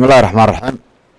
bismi illahi raxmaan raxiim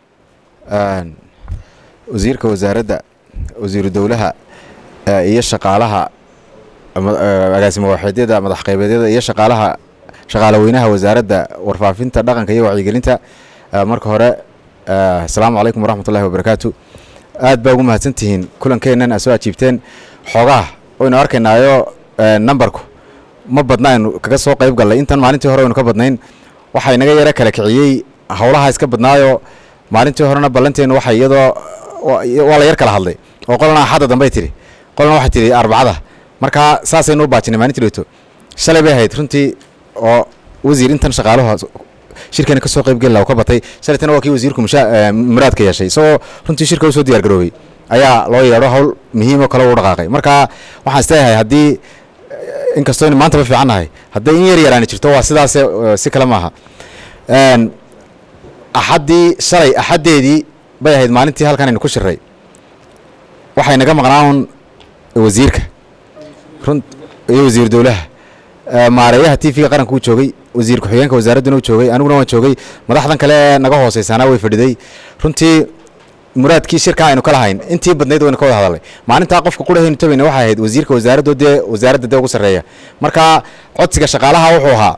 wasiirka wasaaradda wasiiru dowlaha iyo shaqaalaha agaasimo waaxeedyada madax qaybeedyada iyo shaqaalaha shaqaale weynaha wasaaradda warfaafinta dhaqanka iyo wacyigelinta marka hore asalaamu calaykum waraxmat ullahi wabarakaatu aad baa ugu mahadsantihiin kulankeennan aad soo ajiibteen xoogaha waynu arkaynaayo nambarku ma badna aynu kaga soo qayb gallay intan maalintii hore aynu ka badnayn waxaa inaga yaro kala kiciyey howlaha iska badnaayo maalintii horena ballanteenu waxa iyadoo waa la yar kala hadlay oo qolana axadda dambey tidhi qolana waxay tidhi arbacada markaa saasaynu u baajinay maalintii dhowto shalay bay ahayd runtii oo wasiir intan shaqaaluhu shirkani ka soo qayb geli laha ka batay shalaytana waa kii wasiirku muraadka yeeshay isagoo runtii shirka usoo diyaar garoobay ayaa loo yeedho hawl muhiimoo kale u dhaqaaqay marka waxaan isleeyahay haddii inkastoo in maantaba fiican nahay hadday in yar yaraani jirto waa sidaase si kale maaha axaddii shalay axaddeedii bay ahayd maalintii halkan aynu ku shiray waxay naga maqnaan wasiirka run iyo wasiir dowlaha maareeyaha t v-ga qaranka uu joogay wasiir ku-xigeenka wasaaradduna u joogay aniguna waan joogay madaxdan kale ee naga hooseysaana way fadhiday runtii muraadkii shirkaa aynu ka lahayn intii badnayd waynu ka wada hadalnay maalintaa qofka qurahaynu tabayna waxay ahayd wasiirka wasaaraddo dee wasaaradda dee ugu sarreeya marka codsiga shaqaalaha wuxuu ahaa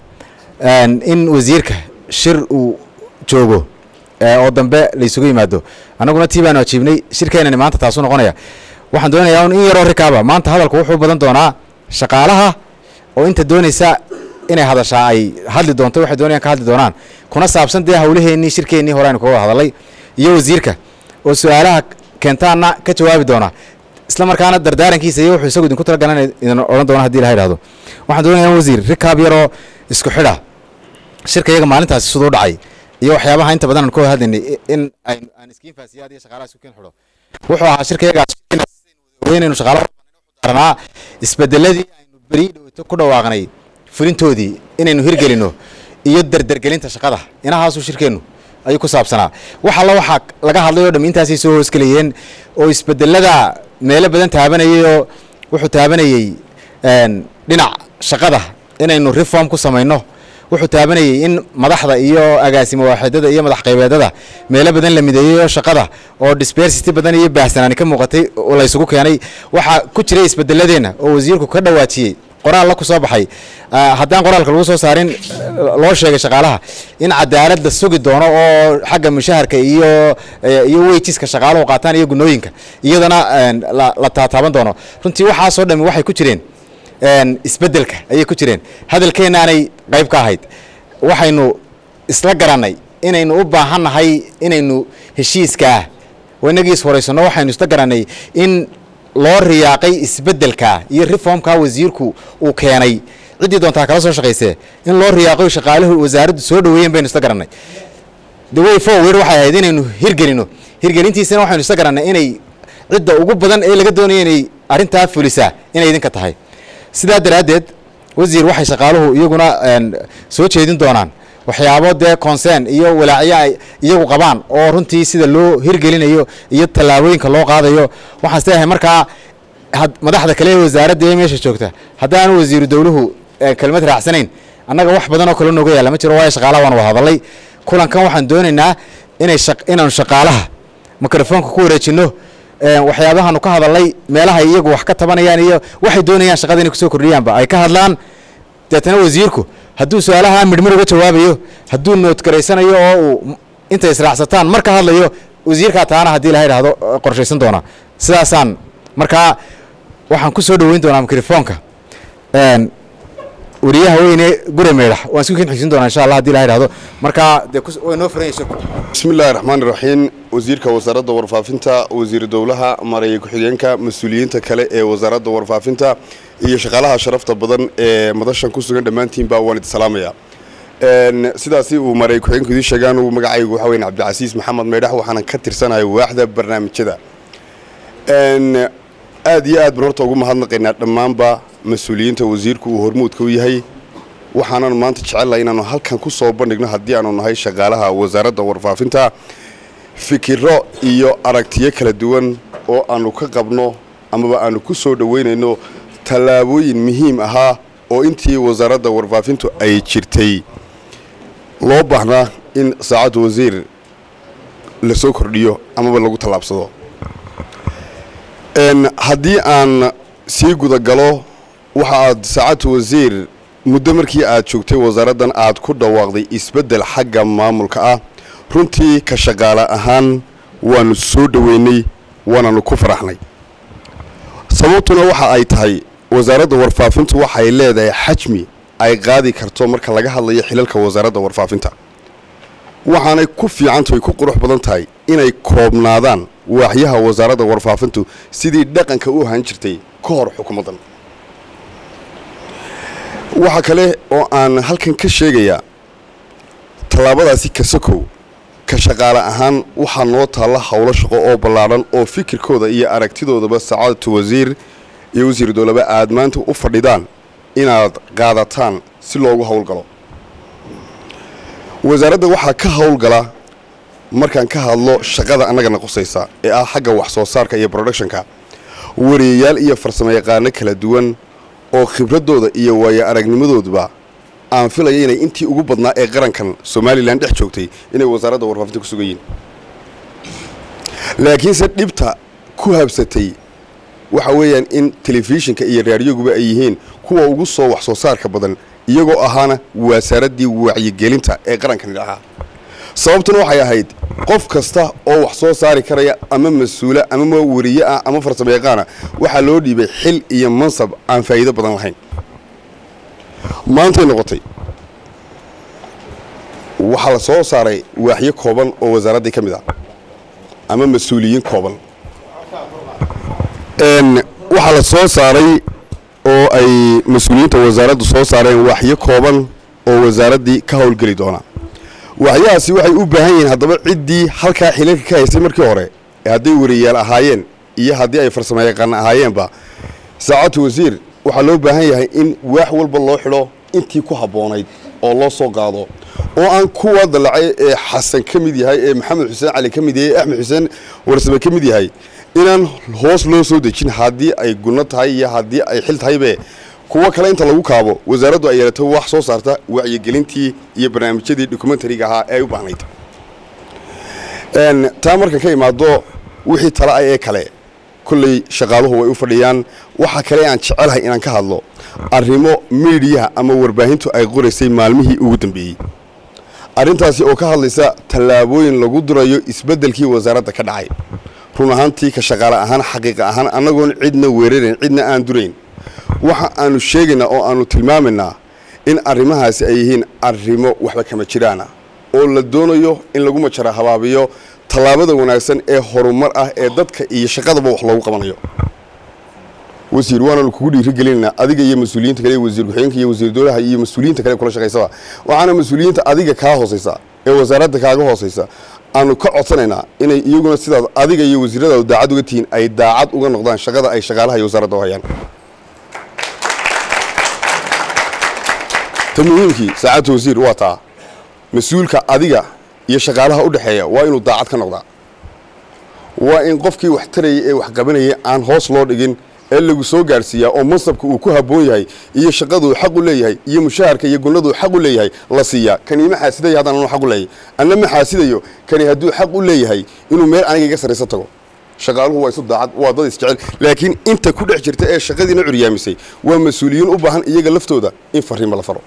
in wasiirka shir uu joogo oo dambe laysugu yimaado annaguna tii baanu ajiibnay shirkeenani maanta taasuu noqonaya waxaan doonayaa un in yaroo rikaaba maanta hadalku wuxuu badan doonaa shaqaalaha oo inta doonaysa inay hadashaa ay hadli doonto waxay doonayaan ka hadli doonaan kuna saabsan dee hawlaheennii shirkeennii hore aynu kaga wada hadalay iyo wasiirka oo su-aalaha keentaana ka jawaabi doona isla markaana dardaarankiisa iyo wuxuu isagu idinku talagalan idin odhan doona hadii ilaha idhahdo waxaan doonayaa wasiir rikaab yaroo isku xidha shirka iyaga maalintaasi siduu dhacay iyo waxyaabaha inta badan aan ka wada hadlaynay in aan iskiin faasiyaad iyo shaqaalaha isku keen xidho wuxuu ahaa shirka iyaga weynaynu shaqaalaha daranaa isbedeladii aynu beri dhowto ku dhawaaqnay fulintoodii inaynu hirgelino iyo derdergelinta shaqada inahaasuu shirkeennu ayuu ku saabsanaa wax alla waxaa laga hadlay oo dham intaasay soo hoosgelayeen oo isbedelada meelo badan taabanayay oo wuxuu taabanayey dhinac shaqada inaynu reform ku samayno wuxuu taabanayey in madaxda iyo agaasimo waaxidada iyo madax qaybeedada meelo badan la mideeyey oo shaqada oo dispersity badan iyo baahsanaani ka muuqatay oo laysugu keenay waxaa ku jiray isbedeladeenna oo wasiirku ka dhawaajiyey qoraal la ku soo baxay haddaan qoraalka lagu soo saarin loo sheegay shaqaalaha in cadaalad la sugi doono oo xagga mushaharka iyo iyo weyjiska shaqaaluhu qaataan iyo gunooyinka iyadana la taataaban doono runtii waxaasoo dhami waxay ku jireen isbedelka ayay ku jireen hadalkeennaanay qayb ka ahayd waxaynu isla garannay inaynu u baahannahay inaynu heshiiskaa inagiis horaysanno waxaynu isla garannay in loo riyaaqay isbedelka iyo reformka wasiirku uu keenay ciddii doontaa kala soo shaqaysee in loo riyaaqo shaqaaluhu wasaaraddu soo dhaweeyeen baynu isla garannay the way forward waxay ahayd inaynu hirgelino hirgelintiisana waxaynu isla garannay inay cidda ugu badan ee laga doonaya inay arrintaa fulisaa inay idinka tahay sidaa daraaddeed wasiir waxay shaqaaluhu iyaguna soo jeedin doonaan waxyaabo dee concern iyo walaacyo ay iyagu qabaan oo runtii sida loo hirgelinayo iyo tallaabooyinka loo qaadayo waxaan isleeyahay markaa madaxda kale ee wasaaradda ee meesha joogta haddaanu wasiiru dowluhu kelmad raacsanayn annaga wax badan oo kale nooga yaalla ma jiro waayo shaqaalaha waan wada hadalay kulankan waxaan doonaynaa inay inaanu shaqaalaha mikrofoonka ku wareejinno waxyaabahaanu ka hadalnay meelaha iyagu wax ka tabanayaan iyo waxay doonayaan shaqada inay kusoo kordhiyaanba ay ka hadlaan deetana wasiirku hadduu su-aalaha midhmir uga jawaabayo hadduu noodgaraysanayo oo uu intay israacsataan mar ka hadlayo wasiirkaa taana haddii laha idhahdo qorshaysan doona sidaasaan markaa waxaan ku soo dhoweyn doonaa mikrofoonka wariyaha weyne gure meydhax waan isku kin xigsin doonaa insha allah hadii laha idhahdo markaa dee way noo furan yayso bismi illaahi raxmaan iraxiim wasiirka wasaaradda warfaafinta wasiir dowlaha mareeye ku-xigeenka mas-uuliyiinta kale ee wasaaradda warfaafinta iyo shaqaalaha sharafta badan ee madashan ku sugan dhammaantiinba waan idi salaamaya sidaasi uu mareeye ku-xigeenku idiin sheegaan uu magacaygu waxa weyn cabdicasiis maxamed meydhax waxaanan ka tirsanahay waaxda barnaamijyada aad iyo aad baan horta ugu mahadnaqaynaa dhammaanba mas-uuliyiinta wasiirku uu hormuudka u yahay waxaanan maanta jecellahay inaanu halkan ku soo bandhigno haddii aanu nahay shaqaalaha wasaaradda warfaafinta fikiro iyo aragtiyo kala duwan oo aanu ka qabno amaba aanu ku soo dhoweynayno tallaabooyin muhiim ahaa oo intii wasaaradda warfaafintu ay jirtay loo baahnaa in saacadda wasiir la soo kordhiyo amaba lagu tallaabsado haddii aan sii gudagalo waxa aad saacadtu wasiir muddo markii aad joogtay wasaaraddan aad ku dhawaaqday isbeddel xagga maamulka ah runtii ka shaqaale ahaan waanu soo dhoweynay waananu ku faraxnay sababtuna waxa ay tahay wasaaradda warfaafintu waxay leedahay xajmi ay qaadi karto marka laga hadlayo xilalka wasaaradda warfaafinta waxaanay ku fiicantahay ku qurux badan tahay inay koobnaadaan waaxyaha wasaaradda warfaafintu sidii dhaqanka u ahaan jirtay ka hor xukuumaddan waxa kale oo aan halkan ka sheegayaa tallaabadaasi kasakow ka shaqaale ahaan waxaa noo taalla howlo shaqo oo ballaadhan oo fikirkooda iyo aragtidoodaba sacaadatu wasiir iyo wasiir dowlaba aad maanta u fadhidaan inaad qaadataan si loogu howlgalo wasaaradda waxaa ka howlgala markaan ka hadlo shaqada annagana qusaysa ee ah xagga wax soo saarka iyo productionka wariyayaal iyo farsamo yaqaano kala duwan oo khibraddooda iyo waayo aragnimadooduba aan filaya inay intii ugu badnaa ee qarankan somalilan dhex joogtay inay wasaaradda warfaafinta ku sugan yihin laakiinse dhibta ku habsatay waxa weeyaan in telefishinka iyo raadiyoguba ay yihiin kuwa ugu soo wax soo saarka badan iyagoo ahaana wasaaraddii wacyigelinta ee qarankani ahaa sababtuna waxay ahayd qof kasta oo wax soo saari karaya ama mas-uula ama wariye ah ama farsamo yaqaana waxaa loo dhiibay xil iyo mansab aan faa'iido badan lahayn maantay noqotay waxaa la soo saaray waaxyo kooban oo wasaaraddii ka mid ah ama mas-uuliyiin kooban waxaa la soo saaray oo ay mas-uuliyiinta wasaaraddu soo saareen waaxyo kooban oo wasaaraddii ka howlgeli doona waxyahaasi waxay u baahan yihiin haddaba ciddii halkaa xilalka ka haysay markii hore ee hadday wariyayaal ahaayeen iyo haddii ay farsamo yaqaan ahaayeenba saacadtu wasiir waxaa loo baahan yahay in waax walba loo xidho intii ku habboonayd oo loo soo qaado oo aan kuwa dallacay ee xasan ka mid yahay ee maxamed xuseen cali ka mid yahay ee axmed xuseen warsame ka mid yahay inaan hoos loo soo dejin haddii ay gunno tahay iyo haddii ay xil tahaybe kuwo kale inta lagu kaabo wasaaraddu ay yeelato wax soo saarta wacyigelintii iyo barnaamijyadii documentariga ahaa ee ay u baahnayd taa markan ka imaado wixii tala ah ee kale kolley shaqaaluhu way u fadhiyaan waxa kale aan jecelahay inaan ka hadlo arrimo miidiyaha ama warbaahintu ay qoraysay maalmihii ugu dambeeyey arrintaasi oo ka hadlaysa tallaabooyin lagu durayo isbeddelkii wasaaradda ka dhacay run ahaantii ka shaqaale ahaan xaqiiqa ahaan annagoon cidna weerarayn cidna aan durayn waxa aanu sheegaynaa oo aanu tilmaamaynaa in arrimahaasi ay yihiin arrimo waxba kama jiraana oo la doonayo in lagu majara habaabiyo tallaabada wanaagsan ee horumar ah ee dadka iyo shaqadaba wax loogu qabanayo wasiir waanaanu kugu dhiirigelinaynaa adiga iyo mas-uuliyiinta kale wasiir ku-xigeenka iyo wasiir dowlaha iyo mas-uuliyiinta kale kula shaqaysaba waxaana mas-uuliyiinta adiga kaa hoosaysa ee wasaaradda kaaga hoosaysa aanu ka codsanaynaa inay iyaguna sidaad adiga iyo wasiiradaadu daacad uga tihiin ay daacad uga noqdaan shaqada ay shaqaalaha iyo wasaaradda u hayaan ta muhiimkii saacadta wasiir waa taa mas-uulka adiga iyo shaqaalaha u dhexeeya waa inuu daacad ka noqdaa waa in qofkii wax tarayay ee wax qabanayay aan hoos loo dhigin ee lagu soo gaarhsiiyaa oo mansabka uu ku habboon yahay iyo shaqaduu xaq u leeyahay iyo mushaharka iyo gunnaduu xaq u leeyahay la siiyaa kani ma xaasidayo haddaan anu xaq u leeyahay anna ma xaasidayo kani hadduu xaq u leeyahay inuu meel aniga iga sarrayso tago shaqaaluhu waa isu daacad waa dad isjecel laakiin inta ku dhex jirta ee shaqadiina curyaamisay waa mas-uuliyiin u baahan iyaga laftooda in fariima la faro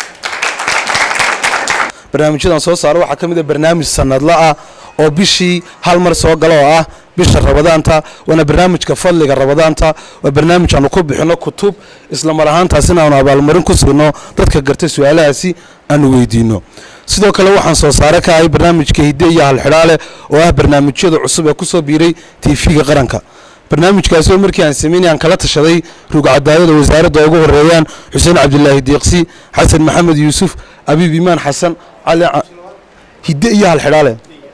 barnaamijyadan soo saara waxaa ka mid a barnaamij sanadla ah oo bishii hal mar soo gala oo ah bisha rabadaanta waana barnaamijka fadliga rabadaanta waa barnaamij aanu ku bixinno kutub isla mar ahaantaasina aanu abaalmarin ku siino dadka garta su-aalahaasi aanu weydiino sidoo kale waxaan soo saare ka ahay barnaamijka hidde iyo halxidhaale oo ah barnaamijyada cusub ee kusoo biiray tv-ga qaranka barnaamijkaasi oo markii aan sameynay aan kala tashaday rugcadaayada wasaaradda ugu horeeyaan xuseen cabdilaahi diiqsi xasan maxamed yuusuf abiib imaan xasan cali hidde iyo halxidhaale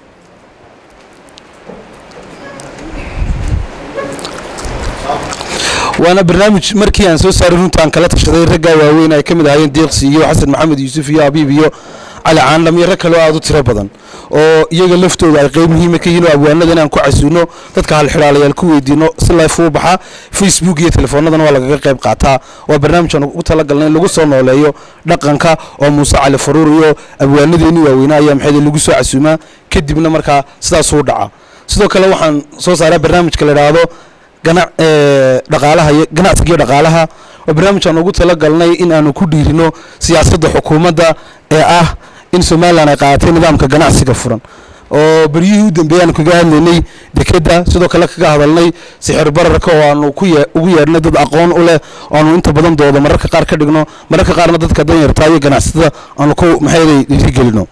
waana barnaamij markii aan soo saaray runta aan kala tashaday raggaa waaweyn ay ka mid ahaayeen diiqsi iyo xasan maxamed yuusuf iyo abiib iyo cali caandham iyo rag kaleo aada u tiro badan oo iyaga laftooda ay qeyb muhiima ka yihiin oo abwaanada inaan ku casuuno dadka halxidhaalayaal ku weydiino si life uu baxaa facebook iyo telefoonadana waa lagaga qayb qaataa waa barnaamijaan ugu talagalnay in lagu soo nooleeyo dhaqanka oo muuse cali faruur iyo abwaanadeeni waaweynaa ayaa maxay lagu soo casuumaa kadibna markaa sidaasuu dhaca sidoo kale waxaan soo saaraa barnaamijka la idhaahdo gana dhaqaalaha iyo ganacsiga iyo dhaqaalaha waa barnaamijaan ugu talagalnay in aanu ku dhiirino siyaasadda xukuumadda ee ah in somalilan ay qaadatay nidaamka ganacsiga furan oo beryihii u dambeeyey aanu kaga hadlaynay dekedda sidoo kale kaga hadalnay sixir bararka oo aanu ku ye ugu yeedhnay dad aqoon u leh oo aanu inta badan doodo mararka qaar ka dhigno mararka qaarna dadka danyartaa iyo ganacsatada aanu ku maxayday dhiirigelino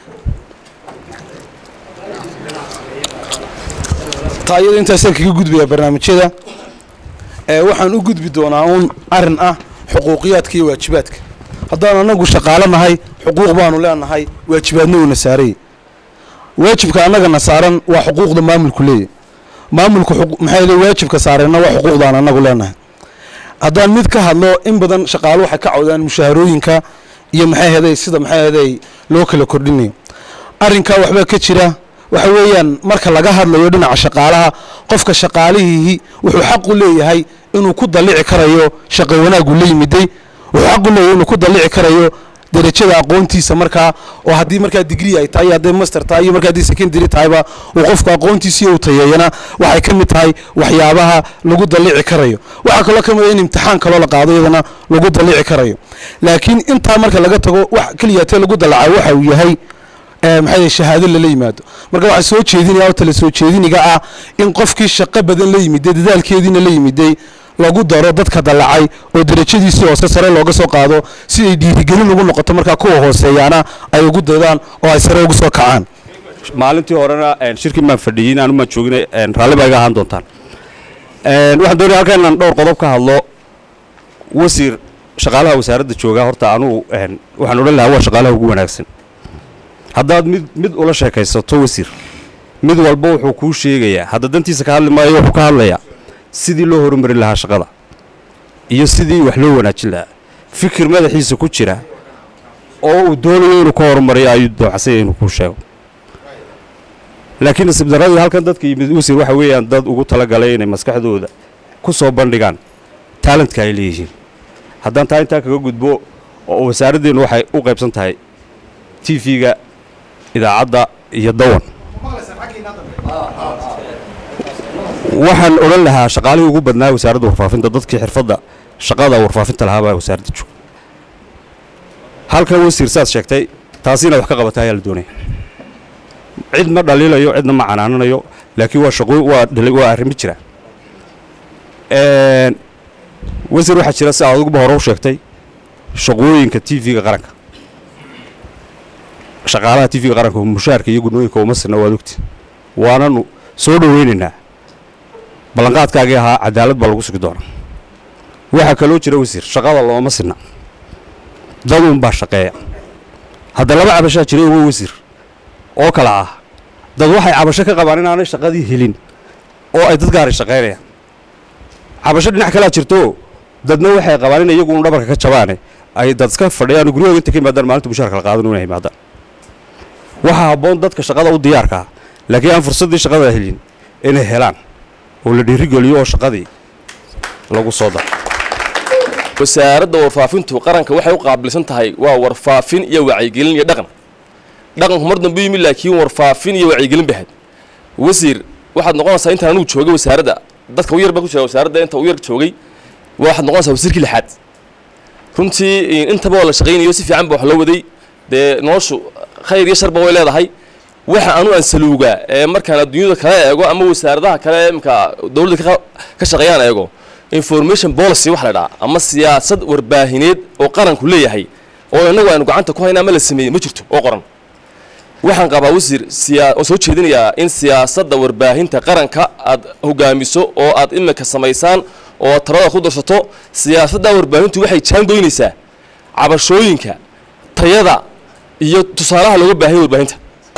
taa iyada intaasaan kaga gudbayaa barnaamijyada waxaan u gudbi doonaa uun arin ah xuquuqiyaadka iyo waajibaadka haddaan anagu shaqaalo nahay xuquuq baanu leenahay waajibaadna uuna saarayy waajibka annagana saaran waa xuquuqda maamulku leeyahy maamulku maxay le waajibka saareenna waa xuquuqdaan annagu leenahay haddaan mid ka hadlo in badan shaqaalo waxay ka cawdaan mushaharooyinka iyo maxay heday sida maxay heday loo kala kordhinayo arrinkaa waxbaa ka jira waxa weeyaan marka laga hadlayo dhinaca shaqaalaha qofka shaqaalihii wuxuu xaq u leeyahay inuu ku dallici karayo shaqo wanaagu la yimiday wuxuu xaq u leeyahay inuu ku dallici karayo derajada aqoontiisa markaa oo haddii markaa digrii ay tahay hadday master tahay iyo markaa haddii secondary tahayba uu qofku aqoontiisii uu tayeeyana waxay ka mid tahay waxyaabaha lagu dallici karayo waxaa kaloo ka mid a in imtixaan kaloo la qaado iyadana lagu dallici karayo laakiin intaa marka laga tago wax keliyaatee lagu dallacaa waxa uu yahay maxay shahaado lala yimaado marka waxaa soo jeedinaya oo tala soo jeediniga ah in qofkii shaqo badan la yimiday dadaalkeediina la yimiday lagu daro dadka dallacay oo derajadiisii hoose sare looga soo qaado si ay dhiirigelin ugu noqoto markaa kuwa hooseeyaana ay ugu daydaan oo ay sare ugu soo kacaan maalintii horena shirkii maan fadhiyey inaan umaan joogina raalli baa iga ahaan doontaan waxaan doonaya halkan inaan dhowr qodob ka hadlo wasiir shaqaalaha wasaaradda jooga horta anugu waxaan odhan lahaa waa shaqaalaha ugu wanaagsan haddaad mid mid ula sheekaysato wasiir mid walba wuxuu kuu sheegayaa hadda dantiisa ka hadli maayo wuxuu ka hadlayaa sidii loo horumari lahaa shaqada iyo sidii wax loo wanaajin lahaa fikir madaxiisa ku jira oo uu doonayo inuu ka horumariyo ayuu doocsanya inuu kuu sheego laakiin nasiib darradii halkan dadka yimid wasiir waxa weeyaan dad ugu talagalay inay maskaxdooda ku soo bandhigaan taalentka ay leeyihiin haddaan taa intaa kaga gudbo oo wasaaraddeenu waxay u qaybsan tahay t v-ga idaacadda iyo dawan waxaan odhan lahaa shaqaalihii ugu badnaa wasaaradda warfaafinta dadkii xirfadda shaqada warfaafinta lahaabaa wasaaradda jooga halkan wasiir saad sheegtay taasi inaad wax ka qabata ayaa la doonaya cid ma dhaliilayo cidna ma canaananayo laakiin waa shaqo waa waa arrimo jira wasiir waxaa jira si aad uguba hore u sheegtay shaqooyinka t v-ga qaranka shaqaalaha t v-ga qaranka mushaarka iyo gudnooyinka uma sirna waad ogti waananu soo dhoweynaynaa ballanqaadkaagii ahaa cadaalad baa lagu sugi doonaa waxaa kaloo jira wasiir shaqada looma sinna dad unbaa shaqeeya hadda laba cabashaa jira uga wasiir oo kala ah dad waxay cabasho ka qabaan inaanay shaqadii helin oo ay dad gaaray shaqaynayaan cabasho dhinac kalea jirto dadna waxay qabaan in iyagu un dhabarka ka jabaane ay dad iska fadhiyaan guryahooda inta ka yimaadaan maalinta mushaarka la qaadan inay yimaadaan waxaa habboon dadka shaqada u diyaarka ah laakiin aan fursaddii shaqada helin inay helaan oo la dhiirigeliyo oo shaqadii lagu soo daro wasaaradda warfaafintu qaranka waxay u qaabilsan tahay waa warfaafin iyo wacyigelin iyo dhaqan dhaqanku mar dambe yimid laakiin warfaafin iyo wacyigelin bahad wasiir waxaad noqonaysaa intaan anugu joogay wasaaradda dadka u yar baa ku jira wasaaradda inta u yar joogay waxaad noqonaysaa wasiirkii lixaad runtii intaba waa la shaqaynayo si fiican ba wax loo waday dee noloshu khayr iyo sharba way leedahay waxa anu aan saluugaa ee markaan adduunyada kala eego ama wasaaradaha kale imka dowladda ka shaqeeyaan eego information policy wax la dhaha ama siyaasad warbaahineed oo qaranku leeyahay oo innagu aynu gacanta ku hayna ama la sameeyey ma jirto oo qoran waxaan qabaa wasiir siyaa oo soo jeedinayaa in siyaasadda warbaahinta qaranka aad hogaamiso oo aad imika samaysaan oo aad talada ku darsato siyaasadda warbaahintu waxay jaangoynaysaa cabashooyinka tayada iyo tusaalaha looga baahanya warbaahinta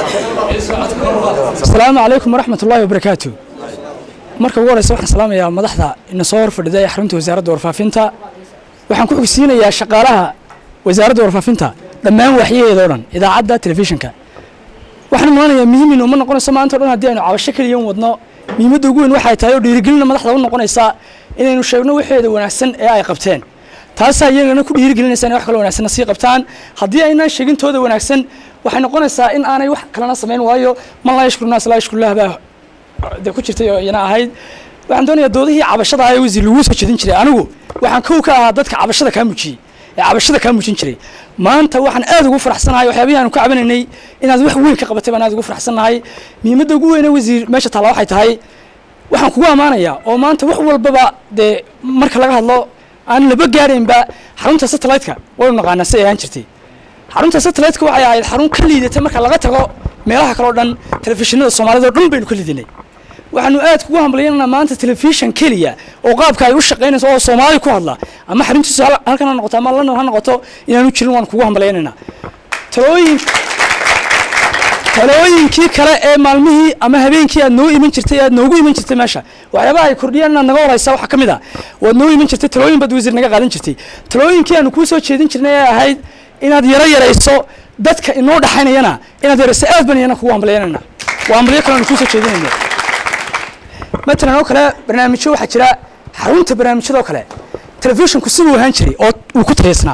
asalaamu calaykum waraxmat ullaahi wabarakaatu marka ugu horeysa waxaan salaamayaa madaxda ina soo hor fadhida ee xarunta wasaaradda warfaafinta waxaan ku xogsiinayaa shaqaalaha wasaaradda warfaafinta dhammaan waxyaheeda oo dhan idaacadda telefishinka waxaan malanayaa muhiim inuu ma noqonayso maanta o dhan haddii aynu cabasho keliya un wadno muhiimadda ugu weyn waxay tahay oo dhiirigelina madaxda u noqonaysaa inaynu sheegno waxeeda wanaagsan ee ay qabteen taasaa iyagana ku dhiirigelinaysa inay wax kaloo wanaagsanna sii qabtaan haddii aynaan sheegintooda wanaagsan waxay noqonaysaa in aanay wax kalena samayn waayo man laa yashkuru naas laa yashkurullah baa dee ku jirtay oo iyana ahayd waxaan doonayaa doodihii cabashada ahaa ee wasiir laguu soo jedin jiray anigu waxaan kow ka ahaa dadka cabashada kaa mujiyey ee cabashada kaa mujin jiray maanta waxaan aad ugu faraxsanahay waxyaabihii aanu ka cabanaynay inaad wax weyn ka qabatay baan aad ugu faraxsanahay muhiimadda ugu weyne wasiir meesha taalla waxay tahay waxaan kugu ammaanayaa oo maanta wax walbaba dee marka laga hadlo aan laba gaadhaynba xarunta satellite-ka waynu naqaanaa si ay ahaan jirtay xarunta satellite-ka waxay ahayd xarun ka liidatay marka laga tago meelaha kale o dhan telefishinada soomaalida o dhan baynu ka liidinay waxaanu aad kugu hambalyaynana maanta telefishan keliya oo qaabka ay u shaqaynayso oo soomaali ku hadla ama xaruntiisu hal- halkan ha noqoto ama london ha noqoto inaanu jirin waan kugu hambalyaynayna talooyin talooyinkii kale ee maalmihii ama habeenkii aad noo iman jirtay aad noogu iman jirtay meesha waxyaabaha ay kordhiyaan inaad naga waraysa waxaa ka mid a waad noo iman jirtay talooyin baad wasiir naga qaadan jirtay talooyinkii aanu kuu soo jeedin jirnay ee ahayd inaad yaro yarayso dadka inoo dhaxaynayana inaad yarayso aad baan iyana kugu hambalyaynayna waa hambalyo kale aanu kuu soo jeedinayna matalan oo kale barnaamijyo waxaa jira xarunta barnaamijyada oo kale telefishinku siduu ahaan jiray oo uu ku tayaysnaa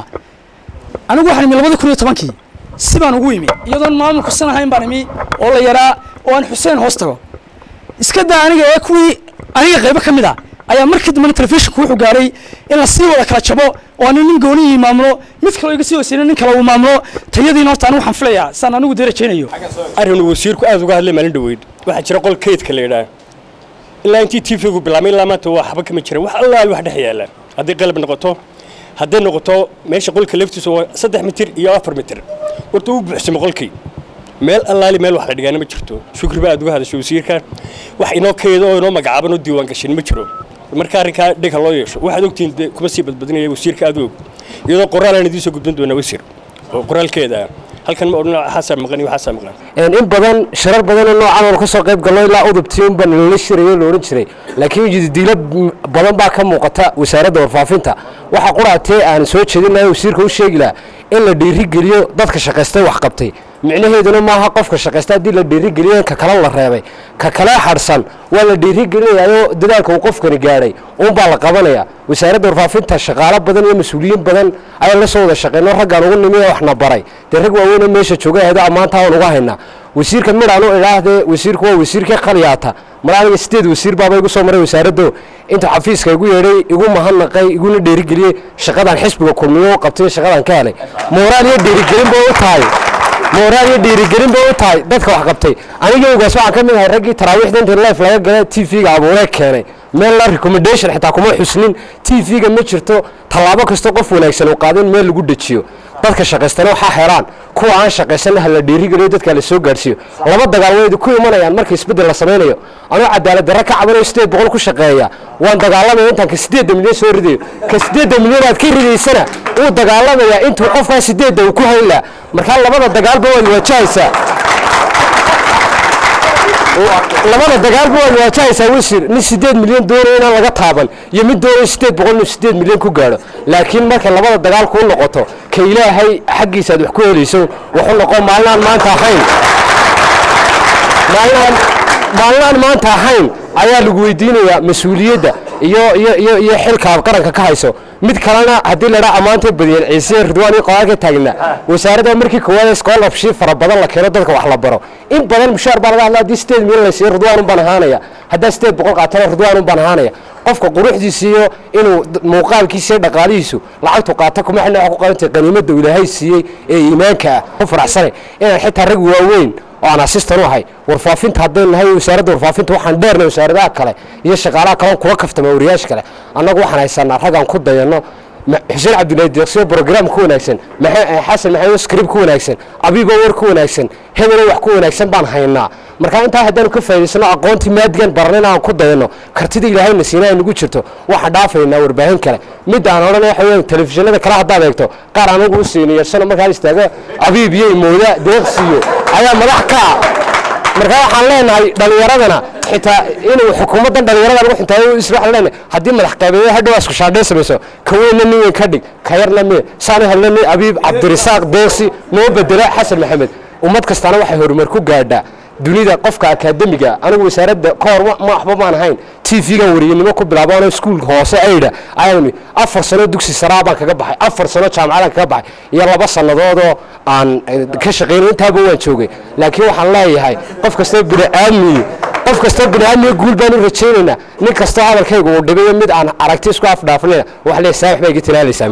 anigu waxaan imi labada kun iyo tobankii si baan ugu imi iyadoon maamulku san ahayn baan imi oo la yaraa oo aan xuseen hoos tago iska daa aniga ee kuwii aniga qaybo ka mid a ayaa markii dambena telefishinku wuxuu gaaray in la sii wada kala jabo oo ani nin goonihii maamulo mid kaloo iga sii hooseyna nin kale uu maamulo tayadiina horta anigu waxaan filayaa saan anigu dee rajaynayo arrinuu wasiirku aad uga hadlay maalin dhoweyd waxaa jira qol kaydka la yidhaah ilaa intii tvgu bilaabmay ilaa maanta waa waxba kama jiran wax allaal wax dhex yaala hadday qalab noqoto hadday noqoto meesha qolka laftiisa waa saddex mitir iyo afar mitir horta uu buuxsamo qolkii meel allaali meel wax la dhigaana ma jirto shukri baa aad uga hadasho wasiirka wax inoo kayda oo inoo magacaaban oo diiwaan gashin ma jiro marka arrinkaa dhega loo yeesho waxaad ogtihiin dee kuma sii badbadinaya wasiirka aad og iyadoo qoraalaan idiin soo gudbin doonaa wasiir oo qoraalkeeda ah halkan ma odhan waxaasaa maqan iyo waxaasaa maqan in badan shirar badan oo noocan oo ka soo qayb galno ilaa udubtiin baan lala shirayo la odhan jiray laakiin jiddiilo badan baa ka muuqata wasaaradda warfaafinta waxa quraatee aan soo jeedin lahay wasiirka u sheegi lahaa in la dhiirigeliyo dadka shaqaystay wax qabtay micnaheeduna maaha qofka shaqaysta haddii la dhiirigeliyo in ka kale la reebay ka kale xadhsan waa la dhiirigelinayaayoo dadaalka uu qofkani gaadhay uunbaa la qabanaya wasaaradda warfaafinta shaqaalo badan iyo mas-uuliyiin badan ayaan la soo wada shaqeyno raggaan ugu nimi ee waxna baray dee rag waaweynoo meesha jooga ahdo ammaanta aan uga haynaa wasiirka midhaan u idhaahdee wasiirku waa wasiirkii qaliyaata mar aniga sideed wasiir baaba igu soo maray wasaaraddo intuu xafiiska igu yeedhay igu mahadnaqay iguna dhiirigeliyey shaqadan xisbiga kulmiyo u qabtay shaqadan ka helay mooraal iyo dhiirigelin ba u tahay mooraal iyo dhiirigelin ba u tahay dadka wax qabtay aniga ogaas waxaan ka mid ahay raggii taraawiixda intii life laga gala t v-ga abuuree keenay meel la recommendation xitaa kuma xusnin t v-ga ma jirto tallaabo kasta qof wanaagsan uu qaado in meel lagu dejiyo dadka shaqaystana waxaa helaan kuwa aan shaqaysanna ha la dhiirigeliyo dadka la soo gaadhsiiyo laba dagaal waydu ku imanayaan marka isbeddel la samaynayo anuu cadaalad darre ka cabanayo sideed boqol ku shaqeeya waan dagaalamaya intaan ka sideedda milyan soo ridayo ka sideedda milyan aad ka ridaysana wuu dagaalamayaa intuu qofkaa sideedda uu ku hayn laha markaa labada dagaalba waad waajahaysaa labada dagaalba waad waajahaysaa wasiir nin sideed milyan doonaya inaan laga taaban iyo mid doonaya sideed boqol inuu sideed milyan ku gaadho laakiin markay labada dagaal kuu noqoto ka ilaahay xaggiisa aad wax ku helayso wuxuu noqon maalinaan maanta ahayn maalinaan maalinaan maanta ahayn ayaa lagu weydiinayaa mas-uuliyadda iyo iyo iyo iyo xilka aad qaranka ka hayso mid kalena haddii la dhaa ammaantay badiyeen ciise ridwaan iyo qodaalka taagnaa wasaaradda markii koowaad scholarship fara badan la keeno dadka wax la baro in badan mushaar baa laga hadlaa haddii sideed milyan la siiyo ridwaan un baan ahaanaya haddaa sideed boqol qaatana ridwaan un baan ahaanaya qofka quruxdiisa iyo inuu muuqaalkiisa iyo dhaqaalihiisu lacagtu qaata kuma xilna wax ku qarantay qaniimadda uu ilaahay siiyey ee iimaanka ah ku faraxsanay inaan xitaa rag waaweyn oo aan asistan u ahay warfaafinta haddaynu nahay wasaaradda warfaafinta waxaan dheernay wasaaradaha kale iyo shaqaalaha kale kula kaftama wariyaasha kale annagu waxaan haysanaa raggaan ku dayanno xuseen cabdilaahi deeqsiyo brograam ku wanaagsan xasan maxamed scrib ku wanaagsan abigoo war ku wanaagsan hebelo wax ku wanaagsan baan haynaa markaa intaa haddaanu ka faa'idaysano aqoontii maadigan barnayna aan ku dayanno kartida ilaahayna siina ay nagu jirto waxaan dhaafaynaa warbaahin kale mid aan odhanay waxa weeyaan telefishinada kale haddaad eegto qaar anagu u siinayeersano markaan istaago abiib iyo imooda deeqsiyo ayaa madax ka ah marka waxaan leenahay dhallinyaradana xitaa inuu xukuumaddan dhallinyarada lagu xintaayo isla waxaan leenahay haddii madax qaybeeyo hadhow isku shaadheen samayso ka weynna nin weyn ka dhig ka yarna miye saani helna nin abiib cabdirisaaq deeqsi noo bedela xasan maxamed ummad kastana waxay horumar ku gaadhaa dunida qofka akaademiga anigu wasaaradda ka hor ma waxba maan ahayn t v-gan wariyanimo ku bilaabaanoo iskuulka hoose aydha ayaan afar sano dugsi saraa baan kaga baxay afar sano jaamacadaan kaga baxay iyo laba sannadoodoo aan ka shaqaynay intaaba waan joogay laakiin waxaan leeyahay qof kastoo bini'aadmiyi qof kastoo bini'aadmiga guul baan u rajaynaynaa nin kastoo hadalkayga uu dhibayo mid aan aragti isku afdhaafinayna wax leeyahay saax baa iga tilaalaysaa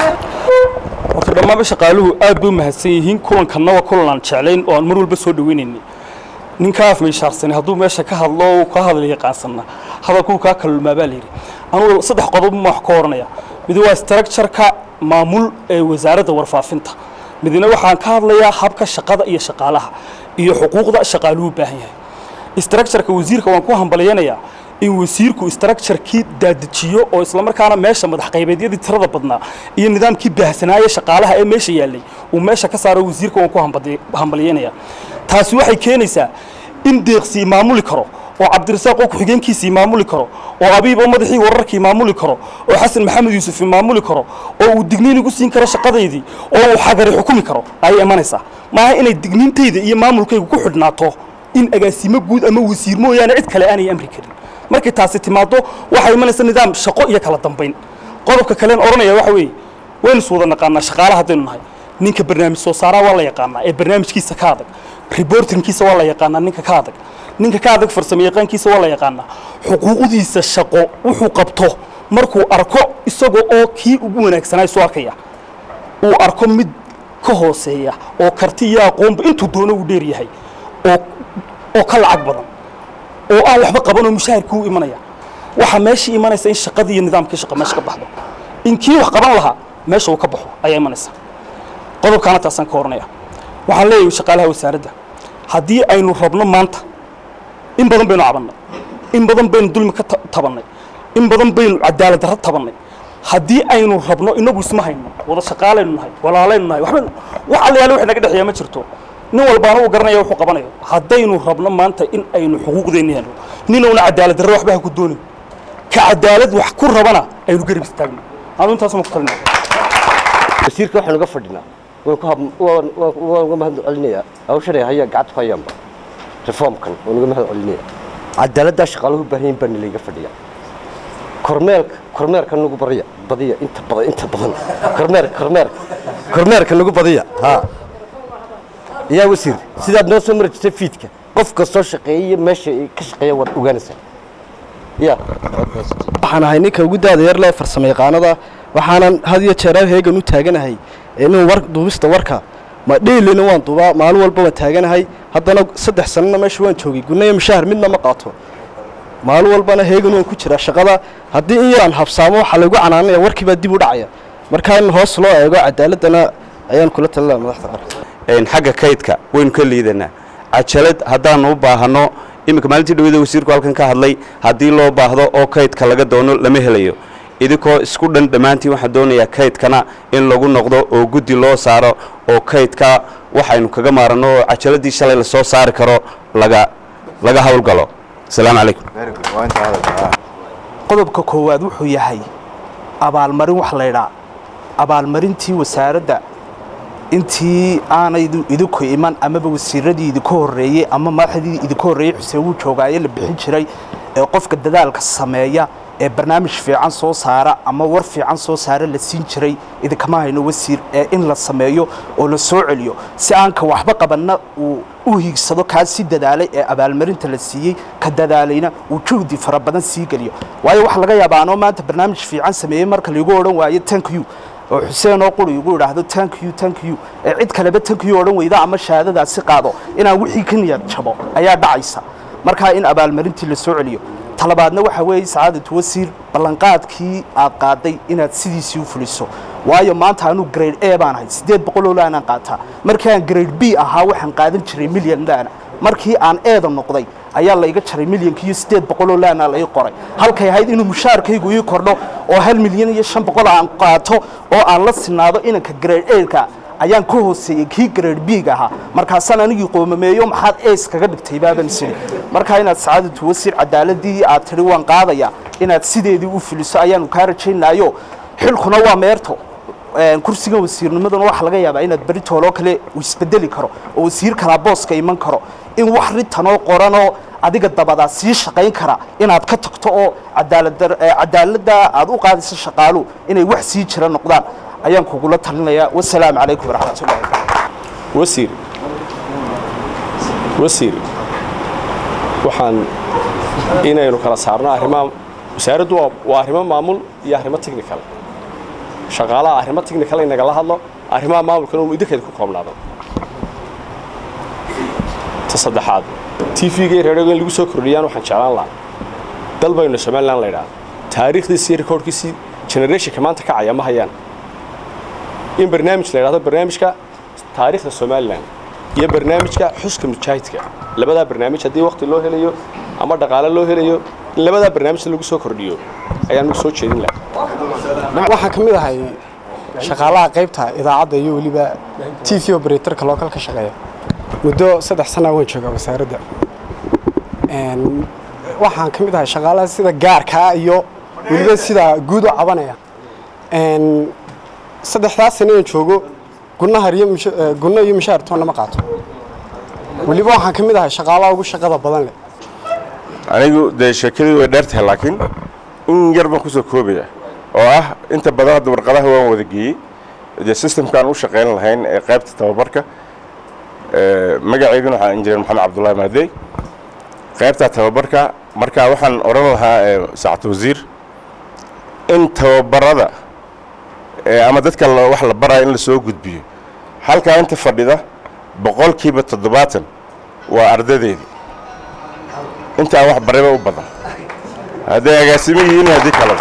horta dhammaanba shaqaaluhu aad bay u mahadsan yihiin kulankanna waa kulan aan jeclayn oo aan mar walba soo dhawaynaynay ninkaa afmeyshaarsanay hadduu meesha ka hadlo uu ka hadal yaqaansanna hadalkuu kaa kalulmaa baa layidhi anugu saddex qodob ma wax ka oranaya mid waa structureka maamul ee wasaaradda warfaafinta midna waxaan ka hadlayaa habka shaqada iyo shaqaalaha iyo xuquuqda shaqaaluhu baahan yahay structureka wasiirka waan ku hambalyanayaa in wasiirku structurekii daadajiyo oo islamarkaana meesha madax qaybeedyadii tirada badnaa iyo nidaamkii baahsanaaye shaqaalaha ee meesha yaallay uu meesha ka saaro wasiirka waan ku hambadi- hambalyanayaa taasi waxay keenaysaa in deeqsii maamuli karo oo cabdirasaaq oo ku-xigeenkiisii maamuli karo oo abiib oo madaxii wararkii maamuli karo oo xasan maxamed yuusuf maamuli karo oo uu digniin igu siin karo shaqadaydii oo uu xagari xukumi karo ayay imanaysaa maaha inay digniintayda iyo maamulkaygu ku xidhnaato in agaasimo guud ama wasiir mooyaane cid kale aanay amri karin markay taasi timaado waxaa imanaysa nidaam shaqo iyo kala dambayn qodobka kalen odhanaya waxa weeye waynu is wada naqaanaa shaqaalaha haddaynu nahay ninka barnaamij soo saaraa waa la yaqaanaa ee barnaamijkiisa ka adag reportingkiisa waa la yaqaanaa ninka ka adag ninka ka adag farsamo yaqaankiisa waa la yaqaanaa xuquuqdiisa shaqo wuxuu qabto markuu arko isagoo oo kii ugu wanaagsanaa isu arkaya uu arko mid ka hooseeya oo karti iyo aqoonba intuu doono uu dheer yahay oo oo ka lacag badan oo aan waxba qabanoo mushaharkii u imanaya waxaa meeshii imanaysa in shaqadii iyo nidaamkii shaqa meesha ka baxdo in kii wax qaban lahaa meesha uu ka baxo ayaa imanaysa qodobkaana taasaan ka oranaya waxaan leeyahay shaqaalaha wasaaradda haddii aynu rabno maanta in badan baynu cabannay in badan baynu dulmi ka ta- tabannay in badan baynu cadaalad darro tabannay haddii aynu rabno inagu isma hayno wada shaqaalaynu nahay walaalaynu nahay waxba wax alla yaale wax naga dhexeeya ma jirto nin walbaana uu garanaya wuxuu qabanayo haddaynu rabno maanta in aynu xuquuqdeenni helno ninowna cadaalad darro waxba ha ku doonin ka cadaalad wax ku rabana aynu garab istaagno anu intaasuma ku talinaya wasiirka waxaan uga fadhinaa waan ku hab- waan- waan- waan uga mahad celinayaa hawshan ay haya gacanta ku hayaanba reformkan waan uga mahad celinayaa cadaaladdaa shaqaaluhu u baahan yihin baa nilayga fadhiya kormeerka kormeerka nagu bariya badiya inta badan inta badan kormeer kormeer kormeerka nagu badiya ha yaa wasiir sidaad noo soo mari jirtay fiidka qof kastoo shaqeeyay meesha ay ka shaqeeya waad ogaanaysaa ya waxaan ahay ninka ugu daada yar lee farsamo yaqaanada waxaanan had iyo jeer heegan u taaganahay inuu war duubista warka ma dheelina waan duubaa maalin walba waan taaganahay haddana saddex sanana meesha waan joogay gunna iyo mushaahar midna ma qaato maalin walbana heegan waan ku jiraa shaqada haddii in yaraan habsaamo waxaa laygu canaanaya warkii baa dib u dhacaya marka in hoos loo eego cadaaladana ayaan kula talinaya madaxda qaranka een xagga kaydka waynu ka liidanaa cajalad haddaanu u baahanno iminka maalintii dhawada wasiirku halkan ka hadlay haddii loo baahdo oo kaydka laga doono lama helayo idinkoo isku dhan dhammaantiin waxaan doonayaa kaydkana in lagu noqdo oo guddi loo saaro oo kaydka waxaynu kaga maaranno oo cajaladii shalay lasoo saari karo laga laga howlgalo asalaamu calaykum qodobka koowaad wuxuu yahay abaalmarin wax laydhaa abaalmarintii wasaaradda intii aanay idinku iman amaba wasiiradii idinka horreeyey ama madaxdii idinka horreeyey xuseen wuu joogaaye la bixin jiray ee qofka dadaalka sameeya ee barnaamij fiican soo saara ama war fiican soo saara la siin jiray idinkama hayno wasiir ee in la sameeyo oo la soo celiyo si aanka waxba qabanna uu u hiigsado kaa si dadaalay ee abaalmarinta la siiyey ka dadaalayna uu juhdi fara badan sii geliyo waayo waxa laga yaabaa anoo maanta barnaamij fiican sameeyey marka laigu odhan waayo tank you oo xuseen oo quri igu idhaahdo tank you tank you ee cid kaleba tank you odhan weyda ama shahaadadaasi qaado inaan wixii ka niyad jabo ayaa dhacaysa markaa in abaalmarintii la soo celiyo talabaadna waxa weeye sacaadatu wasiir ballanqaadkii aad qaaday inaad sidiisii u fuliso waayo maanta anuu grade a baan ahay siddeed boqol oo laanaan qaataa markii aan grade b ahaa waxaan qaadan jiray milyan laana markii aan eeda noqday ayaa layga jaray milyanka iyo siddeed boqol oo laana lai qoray halkay ahayd inuu mushaarkaygu ii kordho oo hal milyan iyo shan boqol aan qaato oo aan la sinaado inanka grade a-ka ayaan ka hooseeyey kii grade big ahaa markaasaan anigii qoomameeyo maxaad ees kaga dhigtay baaban siri markaa inaad sacaadatu wasiir cadaaladii aad tidhi waan qaadaya inaad sideedii u fuliso ayaanu kaa rajaynayo xilkuna waa meerto een, kursiga wasiirnimaduna waxaa laga yaabaa inaad beri tooloo kale uu isbedeli karo oo wasiir kalaa booska iman karo in wax ritanoo qoranoo adiga dabadaa sii shaqayn kara inaad ka tagto oo cadaalad cadaaladda aad u qaadayso shaqaaluhu inay wax sii jira noqdaan ayaan kugula talinayaa wasalaamu calaykum waraxmatullahi wasiir wasiir waxaan inaynu kala saarno arrimaha wasaaraddu waa waa arrimo maamul iyo arrimo technical shaqaalaha arrimo technical in nagala hadlo arrimaha maamulkana uu idinkeeda ku koobnaado ta saddexaad t v-ga iyo reeryoga in lagu soo kordhiyaan waxaan jeclaan lahaa dal baynu somaliland la idhaha taariikhdiisi iyo rikoodhkiisii generationka maanta kacaya ma hayaan in barnaamij la idhahdo barnaamijka taariikhda somalilan iyo barnaamijka xuska mujaahidka labadaa barnaamij haddii waqti loo helayo ama dhaqaale loo helayo in labadaa barnaamijta lagu soo kordhiyo ayaan soo jeedin lahaa waxaan ka mid ahay shaqaalaha qaybta idaacadda iyo weliba t v operatorka local ka shaqeeya muddo saddex sana waan joogaa wasaaradda Een, waxaan ka mid ahay shaqaalaha sida gaarkaa iyo weliba sida guud u cabanaya Een, saddexdaas sana aan joogo gunahar iyo musha- eh, gunno iyo mushaar toonna ma qaato weliba waxaan ka mid ahay shaqaalaha ugu shaqada badan leh anigu dee sheekadii way dheertahay laakiin in yar baan kusoo koobaya oo ah inta badan hadda warqadaha waan wada geeyey dee systemkaan u shaqayn lahayn ee qaybta tababarka ee, magaceyguna waxaa injineer maxamed cabdullaahi maadey qaybta tababarka marka waxaan odhan lahaa ee, saacad wasiir in tababarada ee, ama dadka la- wax la baraya in lasoo gudbiyo halkaa inta fadhida boqolkiiba toddobaatan waa ardadeedii intaa wax barayba u badan hadday agaasimo yihiin iyo haddii kaleba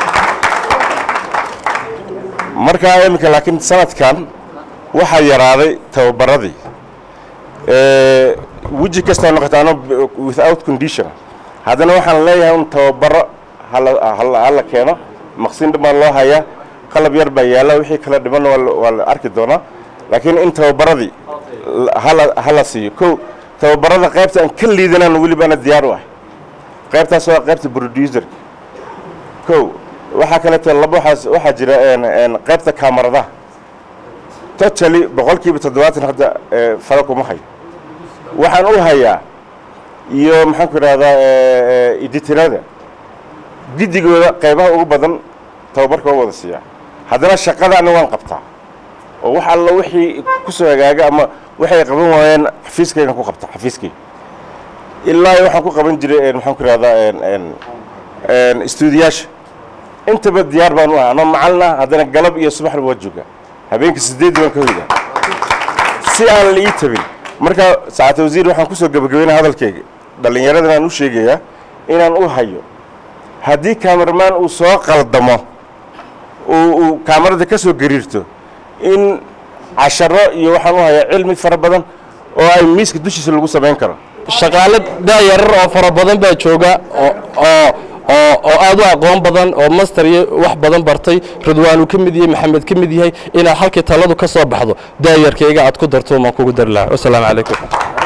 markaa iminka laakiin sanadkan waxaa yaraaday tababaradii Ee, weji kastoo noqotaano b- without condition haddana waxaan leeyahay un tababaro hala hala- hala keeno maqsin dhan baa loo hayaa qalab yar baa yaalla wixii kala dhiman waa la- waa la arki doonaa laakiin in tababaradii la- hala hala siiyo kow tababarada qaybta aan ka liidanaan weliba ana diyaar u ah qaybtaas waa qaybta producer kow waxaa kaleeto laba waxaas waxaa jira een een qaybta kaamaradaha totally boqolkiiba toddobaatan hadda ee, fara kuma hayo waxaan u hayaa iyo maxaan ku idhahdaa editinada giddigooda qaybaha ugu badan tababarka oo wada siiyaa haddana shaqadaana waan qabtaa oo wax alla wixii kusoo hagaaga ama waxay qaban waayeen xafiiskaygan ku qabta xafiiskayga ilaa waxaan ku qaban jiray een, maxaan ku idhahdaa een, een, een, istuudiyaasha intaba diyaar baan u ahaa anoo macalina haddana galab iyo subaxna waa joogaa habeenkii sideedii baan ka hoydaa si aan la ii tabin marka saacata wasiir waxaan kusoo gebagabeynaya hadalkayga dhallinyaradan aan u sheegayaa inaan u hayo haddii kaameramaan uu soo qaldamo uu uu kaamarada ka soo gariirto in casharo iyo waxaan u hayaa cilmi fara badan oo ay miiska dushiisa lagu samayn karo shaqaale daayarar oo fara badan baa jooga oo oo oo oo aad u aqoon badan oo master iyo wax badan bartay ridwaan uu ka mid yahay maxamed ka mid yahay inaad halkii taladu ka soo baxdo daayarkayga aad ku darto maan kugu dari lahaa wasalaamu calaykum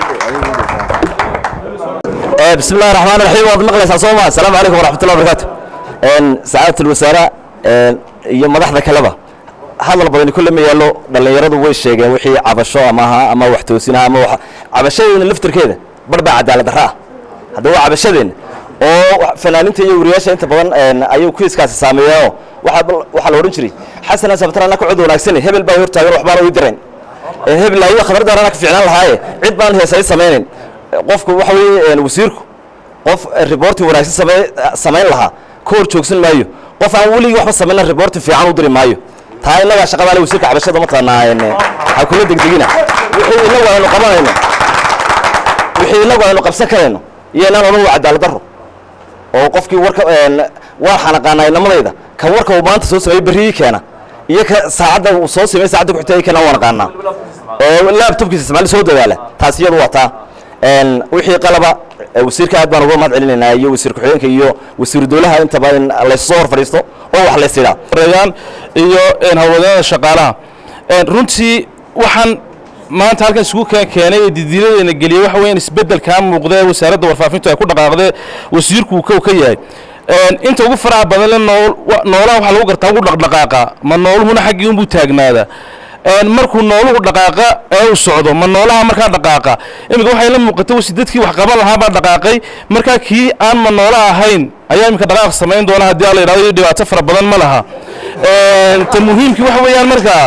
بسم الله الرحمن الرحيم واد مقليس صوما السلام عليكم ورحمة الله وبركاته إن سعادة الوزراء إن iyo madaxda kaleba hadal badan kulle ma yaalo dhalinyaradu way sheegeen wixii cabasho ama aha ama wax toosinaha ama wax cabashadeena laftirkeeda bar baa cadaalad darra ah haddaba waa cabashadeena oo fanaaninta iyo wariyaasha inta badan een, ayuu kiiskaasi saameeyaa waxaa bal- waxaa la odhan jiray xasan sabtar anna ka cod wanaagsan hebel baa hortaagan waxbaana ii dirayn Ee, hebel ayaa khabardaar anna ka fiicnaan lahaaye cid baan heesay samaynayn qofku waxa weeye een, wasiirku qof reporti wanaagsan samey samayn lahaa ka hor joogsan maayo qof aan weligii waxba samayna reporti fiican u diri maayo taa innagaa shaqada le wasiirka cabashada mataqaanaa een, ha kula degdegina wixii innagu aynu qabanayno wixii innagu aynu qabsan karayno iyo inaan odhan waa cadaalad darro oo qofkii warka een, waan xanaqaanaa inamadayda kan warka uu maanta soo sameeyey berrigii keena iyo ka saacadda uu soo sameeyey saacadda ku xigta ay keena waan aqaanaa oo laptopkiisa ismaali soo dadaala taas iyadu waa taa een, wixii qalaba ee wasiirka aad baan uga mahad celinaynaa iyo wasiir ku-xigeenka iyo wasiiru dowlaha intaba in laysoo hor fadhiisto oo wax lays idhaa rayaan iyo een, hawlwadeennada shaqaalaha Een, runtii waxaan maanta halkan isugu keen keenay ee didiiladeena geliyey waxa weeyaan isbeddelkaa muuqda ee wasaaradda warfaafintu ay ku dhaqaaqdee wasiirku uu kow ka yahay inta ugu faraha badan le nool noolaha waxaa lagu gartaa ugu dhaqdhaqaaqa ma nooluhuna xaggii unbuu taagnaadaa markuu nooluhu dhaqaaqa ee uu socdo ma noolaha markaa dhaqaaqa iminka waxay la muuqata wasi dadkii wax qaban lahaa baa dhaqaaqay markaa kii aan ma noola ahayn ayaa iminka dhaqaaq samayn doona haddii alla yidhahdo iyo dhibaato fara badan ma laha ta muhiimkii waxa weeyaan markaa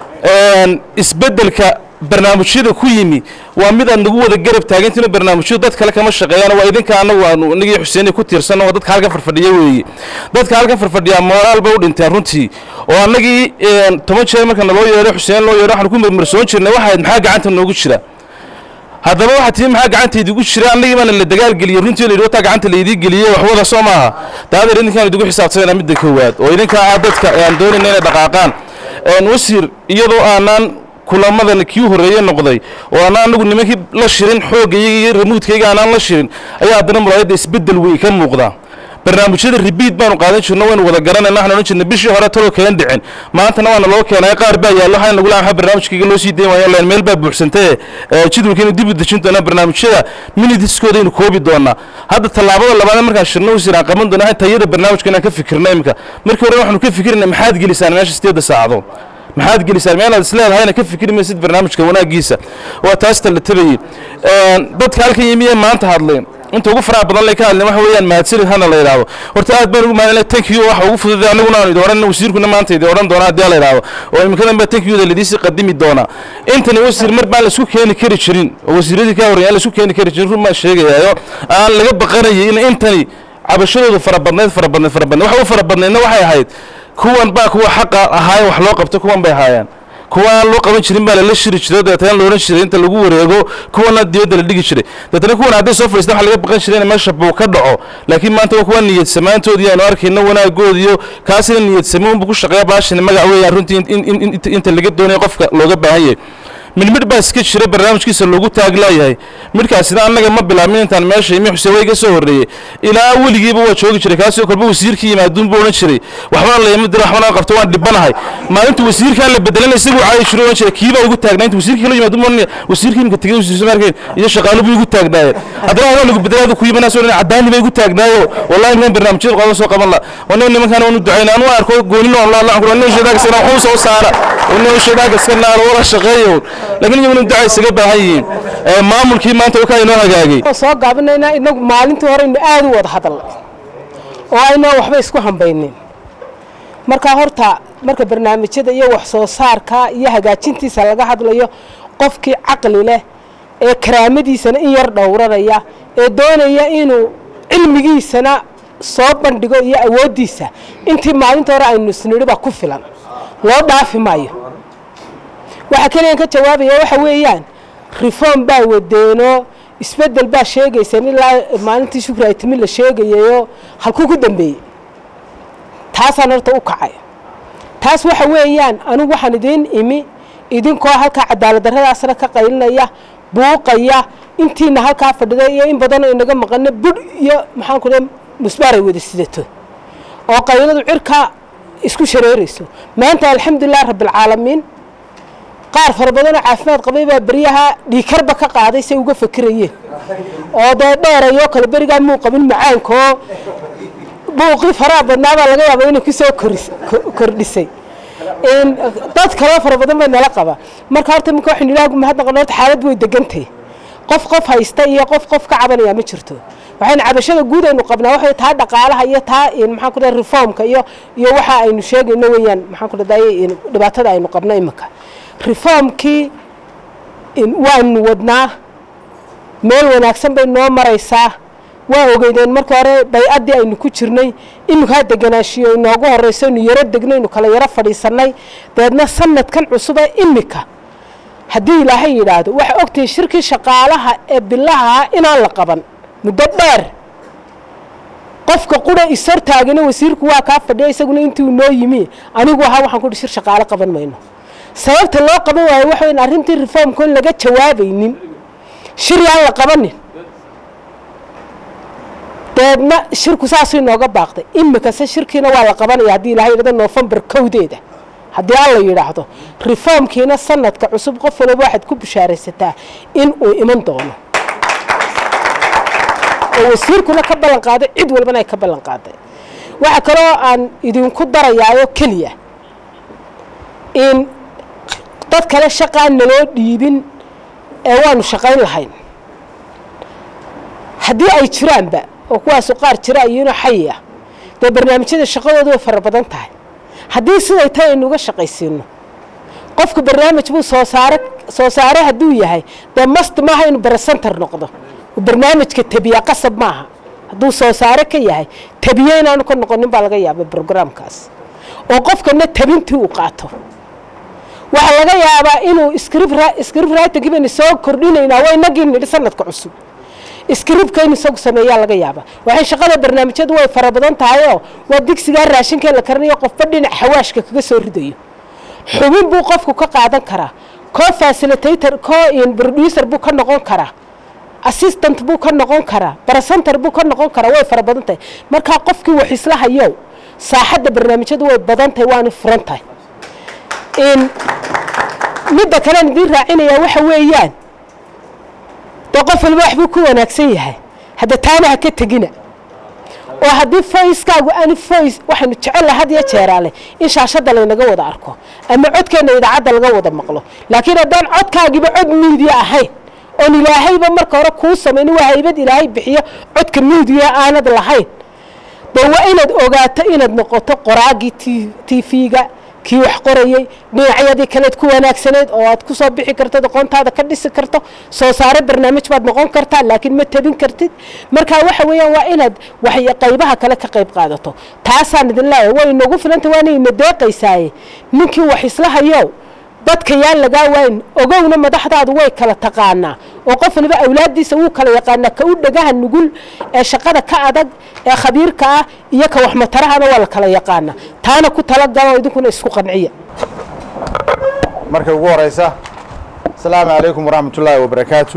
isbeddelka barnaamijyada ku yimi waa mid aad nagu wada garab taagantiin barnaamijyadu dad kale kama shaqeeyaan waa idinka anagu aanu inagii xuseen ku tiirsan oo dadka halkan farfadhiya weeye dadka halkan farfadhiyaa moraal bay u dhinteen runtii oo annagii toban jeer marka naloo yeedho xuseen loo yeedho waxaanu ku marmarsoon jirnay waxayd maxaa gacanta noogu jira haddaba waxaa tii maxaa gacantaydiigu jira annagii baana la dagaalgeliyey runtii la yidhi wataa gacanta laydii geliyey waxwada soo maaha daadeer idinkaan idigu xisaabtanayna midda koowaad oo idinkaa ah dadka aan doonayna inay dhaqaaqaan wasiir iyadoo aanaan kulamadan kii horreeye noqday oo aanaan anagu nimankii la shirin xooggayga iyo ramuudkayga aanaan la shirin ayaa haddana muraayadda isbeddel wey ka muuqda barnaamijyada ribiid baanu qaadan jirno waynu wada garanayna waxaan odhan jirnay bishii hore taloo keen dhicin maantana waana loo keenay qaar baa yaallo waxaan nagu lahaa barnaamijkayga loo sii dayn waayo leen meel baa buuxsantee jadwalkeenu dib u dejin doonaa barnaamijyada minitiskooda koobi doonaa hadda tallaabada labaad markaan shirno wasiir aan qaban doonaa tayada barnaamijka inaan ka fikirno imika markii hore waxaanu ka fikirnay maxaad gelisaan meesha sideedda saacadood maxaad gelisaan meelaad isleedahayna ka fikri maysid barnaamijka wanaagiisa waa taas talatabayey dadka halkan yimiye maanta hadleen inta ugu faraha badan lay ka hadleen waxa weeyaan mahadsanid hana la yidhaahdo horta aad baan ugu mahadnay thank you waxa ugu fududay aniguna aanu idin odhan wasiirkuna maanta idin odhan doona haddii la yidhaahdo oo imikadan baa thank you-da ladiisii qadimi doona intani wasiir mar baan laisku keeni kari jirin oo wasiiradii ka horreeyaan laisku keeni kari jirin run baan sheegayaayo aan laga baqanayay in intani cabashadoodu fara badnayd fara badnayd fara badnayd waxa u fara badnaydna waxay ahayd kuwan baa kuwa xaqa ahaaye wax loo qabto kuwan bay ahaayeen kuwa aan loo qaban jirin baa lala shiri jiray dabeetana la odhan jiray inta lagu wareego kuwana dibadda la dhigi jiray dabeetana kuwan hadday soo fadhiistaan waxa laga baqan jiray in meesha buu ka dhaco laakiin maanta waa kuwa niyad samaantoodii aanu arkayno wanaagoodiyo kaasina niyad samayn buu ku shaqeeya baashani magac weeyaan runtii inta laga doonayo qofka looga baahan yahay midmidh baa iska jira barnaamijkiisa loogu taaglaayahay midhkaasina annaga ma bilaabmin intaan meesha imi xuseen waa iga soo horreeyey ilaa weligiiba waa joogi jiray kaasoo kolba wasiirkii yimaaduun buu odhan jiray waxbana layama dira waxbana qabto waan dhibanahay maalinta wasiirkaan la bedelan isagu caayi jiray odhan jiray kiibaa igu taagnaa inta wasiirkii kala yimaadu ma wasiirkii imika tegey wasiirsa maarkeen iyo shaqaalu buu igu taagnaaye haddana waa lagu bedelaadu ku yimanaa soo cadaani ba igu taagnaayo wallahi niman barnaamijyada qodoba soo qaban la wana nimankaan waanu ducayna anu arko goonin oo laa lacun wana shadaagaskana waxuu soo saara wana shadaagaskana wala shaqeeyo laakiin iyaguna duca isaga baahan yihiin maamulkii maanta wakaa inoo hagaagay soo gaabinaynaa inagu maalintii hore inu aad u wada hadalnay oo aynaan waxba isku hambaynin markaa horta marka barnaamijyada iyo wax soo saarka iyo hagaajintiisa laga hadlayo qofkii caqli leh ee karaamadiisana in yar dhowranaya ee doonaya inuu cilmigiisana soo bandhigo iyo awooddiisa intii maalinta hore aynu isnidhi baa ku filan loo dhaafi maayo waxaa keliyan ka jawaabaya waxa weeyaan reform baa wadeenoo isbedel baa sheegaysaan ilaa maalintii shukri ay timi la sheegayayoo halkuu ku dambeeyey taasaan horta u kacay taas waxa weeyaan anigu waxaan idiin imi idinkoo halkaa cadaalad darradaasna ka qaylinaya buuqaya intiina halkaa fadhida iyo in badanoo inaga maqano budh iyo maxaan ku dhaha musbaar ay wada sidato oo qayladu cirka isku shareerayso maanta alxamdulilah rabbilcaalamiin qaar fara badanoo caafimaad qabay baa beryaha dhiikarba ka qaaday say uga fakirayeen oo dee dheerayoo kale berigaa muu qabin macaankaoo buuqii faraha badnaabaa laga yaaba inay kusoo kordhisay dad kaloo fara badan bay nala qaba marka horta minka waxaynu ilaah mahadnaqan horta xaalad way degantay qof qof haysta iyo qof qof ka cabanaya ma jirto waxaynu cabashada guud aynu qabnaa waxay taa dhaqaalaha iyo taa maxaan ku dhahay reformka iyo iyo waxa aynu sheegayno weeyaan maxaan ku dhahay dhibaatada aynu qabno imika reformkii waanu wadnaa meel wanaagsan bay noo maraysaa waa ogeydeen marka hore bay-addii aynu ku jirnay iminkaa deganaashiyo inoogu horreyso inu yaro degno inu kala yaro fadhiisannay dabeedna sanadkan cusubee imika haddii ilaahay yidhaahdo waxay ogtahay shirkii shaqaalaha ee bilaha inaan la qaban muddo dheer qofka qura ishortaagana wasiirku waa kaa fadhiya isaguna intii uu noo yimi anigu ahaa waxaan kuhi shir shaqaalo qaban mayno sababta loo qaban waayo waxa weyn arrintii reformka in laga jawaabaynin shir yaan la qabanin dabeedna shirku saasuu inooga baaqday imikase shirkiina waa la qabanaya haddii ilahay yidhahdo noofembar kowdeeda haddii alla yidhaahdo reformkiina sanadka cusub qof walba waxaad ku bushaaraysataa in uu iman doono oo wasiirkuna ka ballan qaaday cid walbana ay ka ballan qaaday waxaa kaloo aan idinku darayaayo keliya in dad kale shaqaan naloo dhiibin ee waanu shaqayn lahayn haddii ay jiraanba oo kuwaasu qaar jira iyona xayi ah dee barnaamijyada shaqadoodu way fara badan tahay haddii siday tahay aynu uga shaqaysiino qofku barnaamij buu soo saare soo saare hadduu yahay dee mast maaha inuu baresentar noqdo barnaamijka tabiya qasab maaha hadduu soo saare ka yahay tabiye inaanu ka noqonin baa laga yaaba brograamkaas oo qofkana tabintii uu qaato waxaa laga yaabaa inuu script writing baynu soo kordhinaynaa waa inagii nidhi sanadka cusub scriptka in isagu sameeyaa laga yaaba waxay shaqada barnaamijyadu way fara badan tahayoo waa digsigaa raashinkee la karinayo qofba dhinac xawaashka kaga soo ridayo xubin buu qofku ka qaadan karaa co facilitator co producer buu ka noqon karaa assistant buu ka noqon karaa barcenter buu ka noqon karaa way fara badan tahay markaa qofkii wax isla hayow saaxadda barnaamijyadu way badan tahay waana furan tahay in midda kalean idiin raacinayaa waxa weeyaan dee qof walba waxbuu ku wanaagsan yahay hadda taana ha ka tegina oo haddii foyskaagu ani foys waxaynu jecella had iyo jeeraale in shaashadda laynaga wada arko ama codkeenna idaacadda laga wada maqlo laakiin haddaan codkaagiba cod miidiya ahayn oon ilaahayba marka hore kuu samaynin waa haybad ilaahay bixiyo codka miidiya aanad lahayn dee waa inaad ogaato inaad noqoto qoraagii t v-ga kii wax qorayey dhinacyadii kaleed ku wanaagsaneyd oo aad ku soo bixi kartid aqoontaada ka dhisi karto soo saare barnaamij baad noqon kartaa laakiin ma tabin kartid marka waxa weeyaan waa inaad wax qaybaha kale ka qayb qaadato taasaan idin leeyahay way inagu filanta waana ina deeqaysaaye ninkii wax isla hayo dadka yaan lagaa waayn ogowna madaxdaadu way kala taqaanaa oo qof waliba awlaaddiisa wuu kala yaqaanaa ka u dhagaha nugul ee shaqada ka adag ee khabiirka ah iyo ka waxmatarahana waa la kala yaqaanaa taana ku talagalo idinkuna isku qanciya marka ugu horeysa asalaamu calaykum waraxmat ullaahi wabarakaatu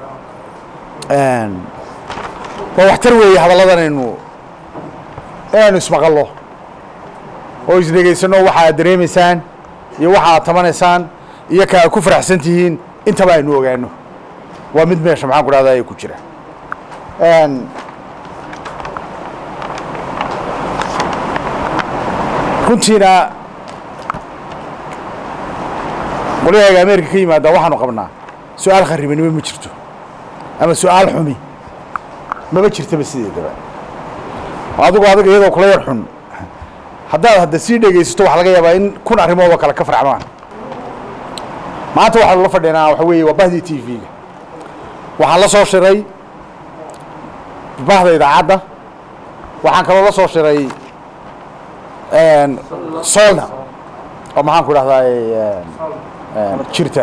waa waxtar weeye hadalladan aynu inaynu ismaqallo oo isdhegaysano waxa aad dareemaysaan iyo waxa aad tabanaysaan iyo ka aad ku faraxsan tihiin intaba aynu ogaano waa mid meesha maxaan ku dhahdaa ee ku jira runtiina qolyahaaga ameerika ka yimaada waxaanu qabnaa su-aal kharibanimo ma jirto ama su-aal xumi maba jirtaba sideedaba adigu adiga iyadoo kula yar xun haddaad hadda sii dhegaysato waxaa laga yaabaa in kun arrimoodoo kale ka farxmaan maanta waxaanu la fadhinaa waxa weeye waa bahdii t v-ga waxaan la soo shiray bahda idaacadda waxaan kaloo la soo shiray solna oo maxaan ku dhahdaa jirta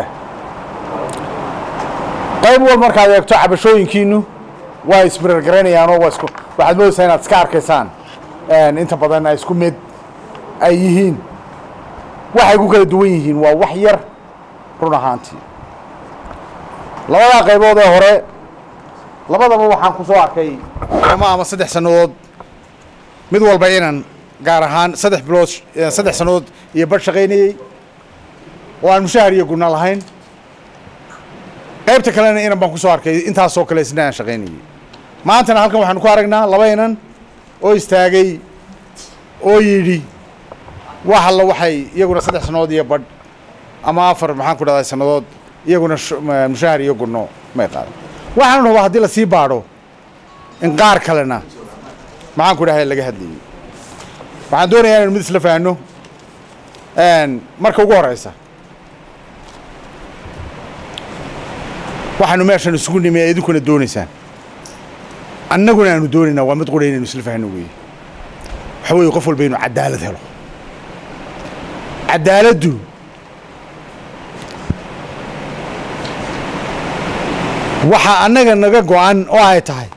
qayb wal markaad eegto cabashooyinkiinu waa isbirar garaynayaanoo waa isku waxaad moodaysaa inaad iska arkaysaan inta badan ay isku mid ay yihiin waxay ku kala duwan yihiin waa wax yar run ahaantii labadaa qaybood ee hore labadaba waxaan ku soo arkay ama ama saddex sannadood mid walba inan gaar ahaan saddex bilood saddex sannadood iyo badh shaqaynayey oo aan mushahar iyo guna lahayn qaybta kalena inan baan ku soo arkay intaasoo kale isna aan shaqaynayey maantana halkan waxaanu ku aragnaa laba inan oo istaagay oo yidhi wax alla waxay iyaguna saddex sannadood iyo badh ama afar maxaan ku dhahdaa sannadood iyaguna mushahar iyo gunno may qaadan waxaan rabaa haddii lasii baadho in qaar kalena maxaan ku dhahay laga hadlayay waxaan doonayaa inaynu mid isla fahanno marka ugu horeysa waxaanu meeshan isugu nimi ee idinkuna doonaysaan annaguna aanu doonaynaa waa mid qura inaynu isla fahno weeye waxa weeye qof walba inuu cadaalad helo cadaaladdu waxaa annaga naga go-an oo ay tahay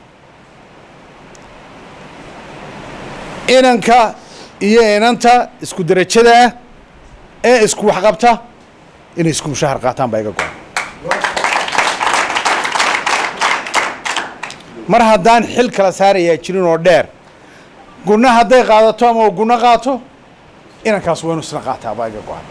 inanka iyo inanta isku derajada ah ee isku waxqabta inay isku mushahar qaataan baa iga go-an mar haddaan xil kala saarayaa jirin oo dheer gunno hadday qaadato ama gunno qaato inankaas waa inu isna qaataa baa iga go-an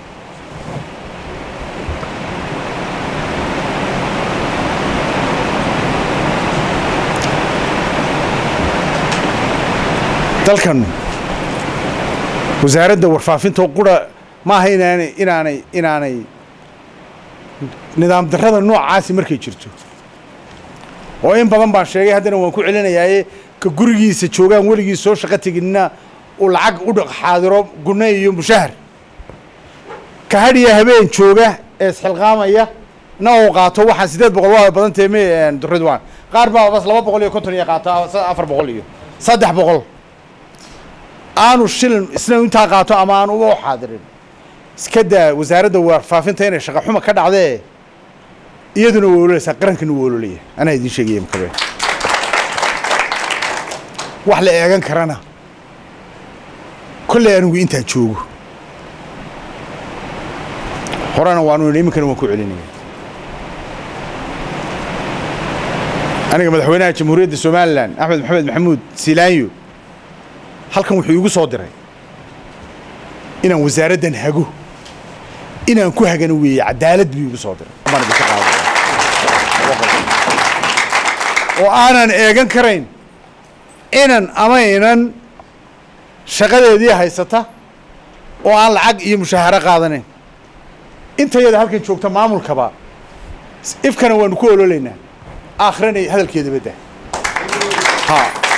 dalkan wasaaradda warfaafinta qura maaha inaanay inaanay inaanay nidaam darrada noocaasi markay jirto oo in badan baan sheegay haddana waan ku celinayaaye ka gurigiisa joogaan weligii soo shaqo teginna uu lacag u dhaq xaadiro gunno iyo mushahar ka hadhiya habeen jooga ee isxilqaamaya na uu qaato waxaan siddeed boqol waa badan tahay me duridwan qaar baa bas laba boqol iyo konton iyo qaata afar boqol iyo saddex boqol aanu shilin isna intaa qaato ama aanu uga xaadirin iska daa wasaaradda warfaafinta inay shaqa xuma ka dhacdee iyaduna waa ololeysaa qarankana waa ololaya anaa idiin sheegaya makabe wax la eegan karana kolley anigu intaan joogo horena waanu idhi iminkana waan ku celinaya aniga madaxweynaha jamhuuriyadda somalilan axmed maxamed maxamuud siilaanyo halkan wuxuu igu soo diray inaan wasaaraddan hago inaan ku hagano weeye cadaalad buu igu soo diray baan idinka qaadaya oo aanan eegan karayn inan ama inan shaqadeedii haysata oo aan lacag iyo mushaaharo qaadanayn intayada halkan joogta maamulkaba ifkana waanu ku ololaynaa aakhirana hadalkeeda badda ha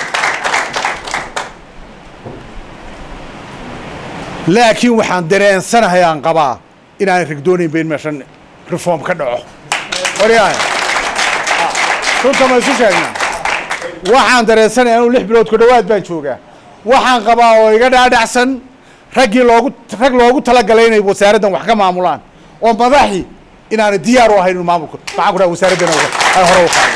laakiin waxaan dareensanahay aan qabaa inaanay rigdoonaynba in meeshan reform ka dhaco waryahay runta ma isu sheegnaa waxaan dareensanahay anuu lix bilood ku dhowaad baan joogaa waxaan qabaa oo iga dhaadhacsan raggii loogu rag loogu talagalay inay wasaaraddan wax ka maamulaan oo madaxi inaanay diyaar u ahayn inu maamulka maxaan ku dhaha wasaaraddan ay hore u qaado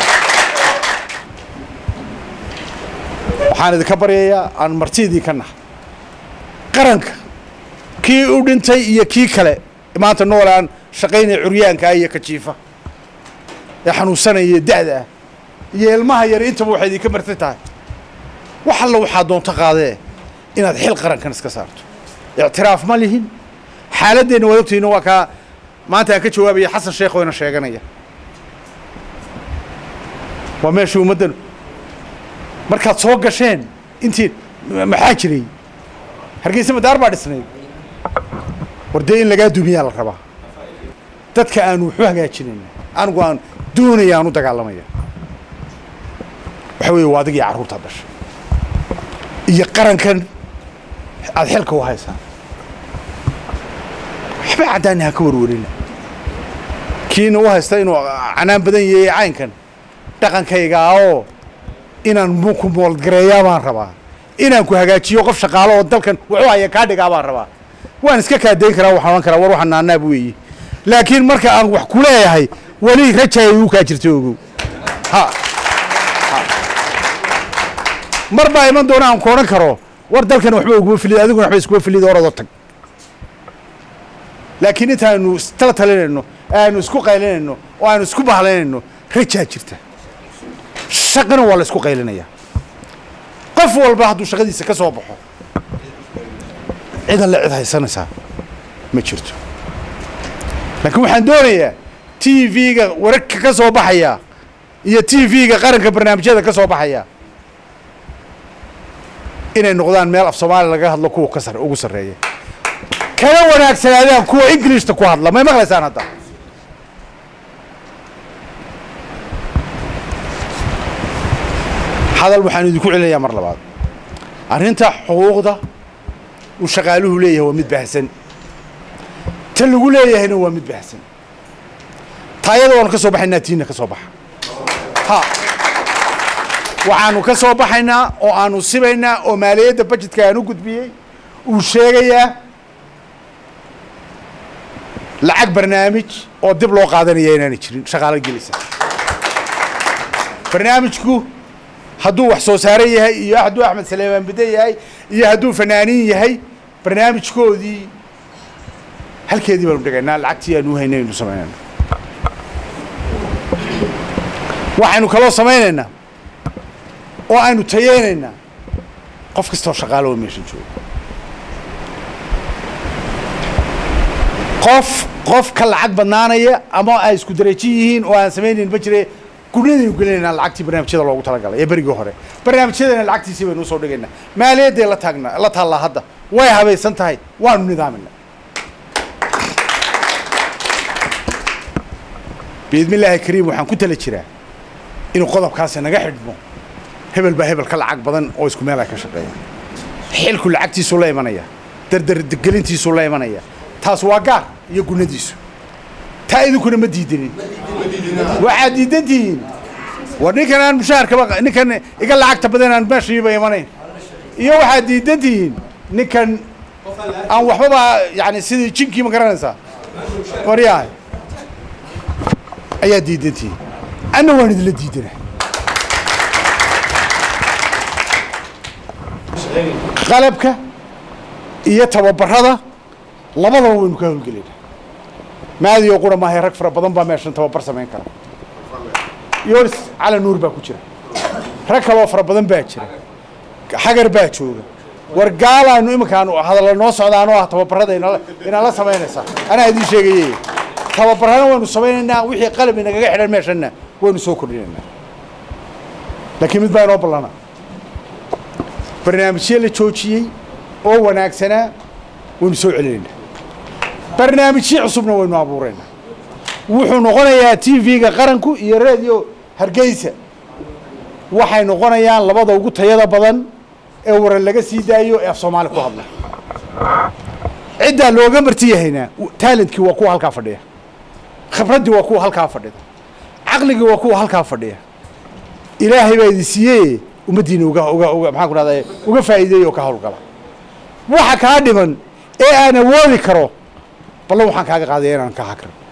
waxaan idinka baryayaa aan martidii ka nahay qaranka kii u dhintay iyo kii kale maanta nool aan shaqaynaya curyaanka iyo kajiifa ee xanuunsanaya da'da ah iyo ilmaha yar intaba waxay idinka marti tahay wax alla waxaa doonto qaadee inaad xil qarankan iska saarto ictiraaf ma lihin xaaladeenna waad ogtihiin waa kaa maanta aan ka jawaabaya xasan sheekh oo ina sheeganaya waa meeshii ummaddan markaad soo gasheen intii maxaa jiray hargeysa madaar baa dhisnayd war dee in lagaa dumiyaa la rabaa dadka aanu waxu hagaajinayna anigu aan doonaya aan u dagaalamaya waxa weeye waa adigii carruurtaad dhashay iyo qarankan aada xilka u haysaan waxba caddaani ha ka warwarina kiina u haysta inuu canaan badan yahay caynkan dhaqankaygaa oo inaan ku moolgareeyaa baan rabaa inaan ku hagaajiyo qof shaqaalo oo dalkan wuxuu haya kaa dhigaa baan rabaa waan iska kaadayn karaa waxaan odhan karaa war waxaan naanaab weeye laakiin marka aan wax ku leeyahay weli rajaya igu kaa jirta ogow ha mar baa iman doona aan ku odhan karo war dalkan waxba uguma filid adiguna waxba iskuma filid oradoo tag laakiin intaanu istala talinayno aanu isku qaylinayno oo aanu isku bahlaynayno rajaa jirta shaqana waa la isku qaylinaya qof walba hadduu shaqadiisa ka soo baxo cidan la cid haysanaysaa ma jirto laakiin waxaan doonayaa t v-ga wararka ka soo baxaya iyo t v-ga qaranka barnaamijyada ka soo baxaya inay noqdaan meel af soomaaliya laga hadlo kuwa ka sar ugu sarreeya kana wanaagsanaadaan kuwa ingilishta ku hadla may maqlaysaan hadda hadal waxaan idinku celinayaa mar labaad arrinta xuquuqda uu shaqaaluhu leeyahay waa mid baahsan ta lagu leeyahayna waa mid baahsan taayada waanu ka soo baxaynaa tiina ka soo baxa ha waxaanu ka soo baxaynaa oo aanu sibaynaa oo maaliyadda bajetka aan u gudbiyey uu sheegayaa lacag barnaamij oo dib loo qaadanaya inaanay jirin shaqaalo gelisa barnaamijku hadduu wax soo saare yahay iyo hadduu axmed saleemaan bide yahay iyo hadduu fanaaniin yahay barnaamijkoodii halkeedii baanu dhigaynaa lacagtii aanu haynay aynu samaynayna waxaynu kaloo samaynaynaa oo aynu tayeynaynaa qof kastoo shaqaalo oo meesha jooga qof qof ka lacag badnaanaya ama ay isku daraji yihiin oo aan samaynayn ma jire gurnadaynu gelinaynaa lacagtii barnaamijyada loogu talagalay ee berigii hore barnaamijyadana lacagtiisii baynu usoo dhigaynaa maaliyadday la taagna la taallaa hadda way habaysan tahay waanu nidaaminaa biidmillaahi kariim waxaan ku tala jiraa inuu qodobkaasi naga xidhmo hebel baa hebel ka lacag badan oo isku meel ay ka shaqeeyaan xilku lacagtiisuu la imanaya dardargelintiisuu la imanaya taas waa gaar iyo gunadiisu taa idinkuna ma diidanin waxaad diidan tihiin war ninkan aan mushaharkaba ninkan iga lacagta badan aan meeshiiba imanayn iyo waxaad diidan tihiin ninkan aan waxbaba yani sidii jinkii ma garanaysaa waryahay ayaa diidan tihiin anna waan idinla diidana qalabka iyo tababarada labadaba waynu ka howlgelayna maadiyo qura maahay rag fara badan baa meeshan tababar samayn kara yoris cali nuur baa ku jira rag kaloo fara badan baa jira xagar baa jooga war gaalaanu iminkaan hadalla noo socdaanoo ah tababarada inala inala samaynaysaa anaa idiin sheegaye tababarana waynu samaynaynaa wixii qalab inagaga xidhan meeshanna waynu soo kordhinaynaa laakiin mid baa inoo ballana barnaamijyo la joojiyey oo wanaagsanaa waynu soo celinaynaa barnaamijyo cusubna waynu abuuraynaa wuxuu noqonayaa t v-ga qaranku iyo radio hargeysa waxay noqonayaan labada ugu tayada badan ee waran laga sii daayo ee af soomaali ku hadla ciddaa looga marti yahayna talentkii waa kuwa halkaa fadhiya khibraddii waa kuwa halkaa fadhida caqligii waa kuwa halkaa fadhiya ilaahay baa idin siiyey ummaddiina uga uga uga maxaan ku dhahday uga faa'iideey oo ka howlgala waxa kaa dhiman ee aan awoodi karo ballan waxaan kaaga qaadaya inaan ka hakrin